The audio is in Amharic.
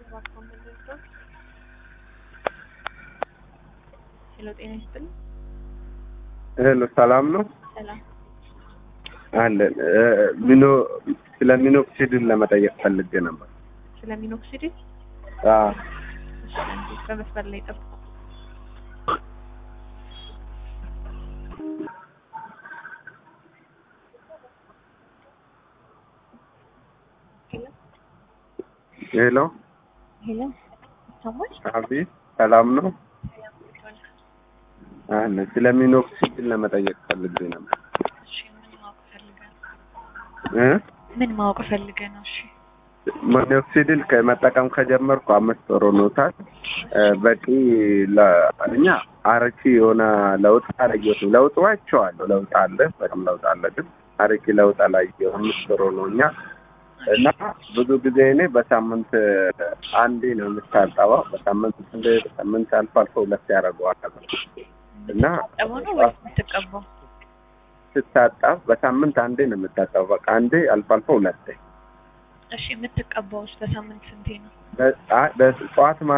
እባክዎ የምንወስደው ሄሎ፣ ጤና ይስጥልኝ። ሄሎ ሰላም ነው ሰላም። አለን እ ሚኖ ስለ ሚኖክሲድን ለመጠየቅ ፈልጌ ነበር። ስለ ሚኖክሲዲ አዎ እሺ፣ አንዴ በመስመር ላይ ጠብቁ። ሄሎ ሄሎ፣ ይሰማል? አቤት ሰላም ነው አለ ስለ ሚኖክሲድን ለመጠየቅ ፈልጌ ነበር እሺ፣ ምን ማወቅ ፈልገህ ነው? እ ምን ማወቅ ፈልገህ ነው? እሺ፣ ሚኖክሲድን ከመጠቀም ከጀመርኩ አምስት ወር ሆኖታል። እ በቂ ለእኛ አርኪ የሆነ ለውጥ አላየሁትም። ለውጥ አይቼዋለሁ። ለውጥ አለ፣ በጣም ለውጥ አለ። ግን አርኪ ለውጥ አላየሁም። አምስት ወር ሆኖኛል እና ብዙ ጊዜ እኔ በሳምንት አንዴ ነው የምታጠበው። በሳምንት አንዴ፣ በሳምንት አልፎ አልፎ ሁለት ያደርገዋል እና የምትታጠበው ነው ወይስ የምትቀባው? ስታጠብ በሳምንት አንዴ ነው የምታጠበው። በቃ አንዴ አልፎ አልፎ ሁለቴ እሺ፣ የምትቀባውስ በሳምንት ስንቴ ነው? በ- አ- በጠዋት ማ